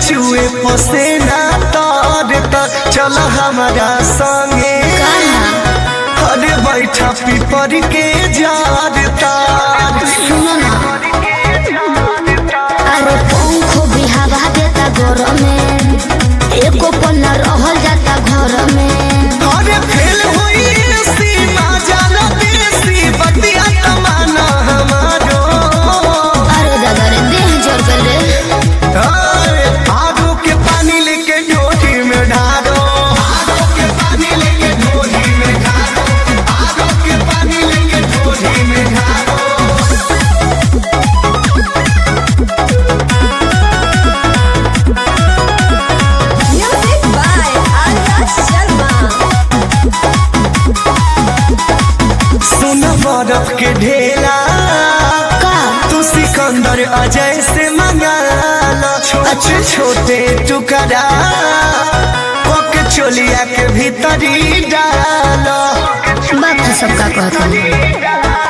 चुए पसेना तार तर चल हमारा संगे अरे बैठा पीपर के जार तार सुनो ना अरे पंख भी हवा देता घर में एको पन्ना रहल जाता घर में अरे फेल हुई सीमा जाना देसी बतिया तमाना हमारो अरे दादा रे देह जर गल रे अरे आगो के पानी लेके ढोली में ढारो आगो के पानी लेके ढोली में ढारो आगो के पानी लेके ढोली में ढारो Music by Arya Sharma. सुन बर्फ के ढेला का तू सिकंदर अजय से मंगा लो छोटे छोटे टुकड़ा पक चोलिया के भीतरी डालो बात सबका कहता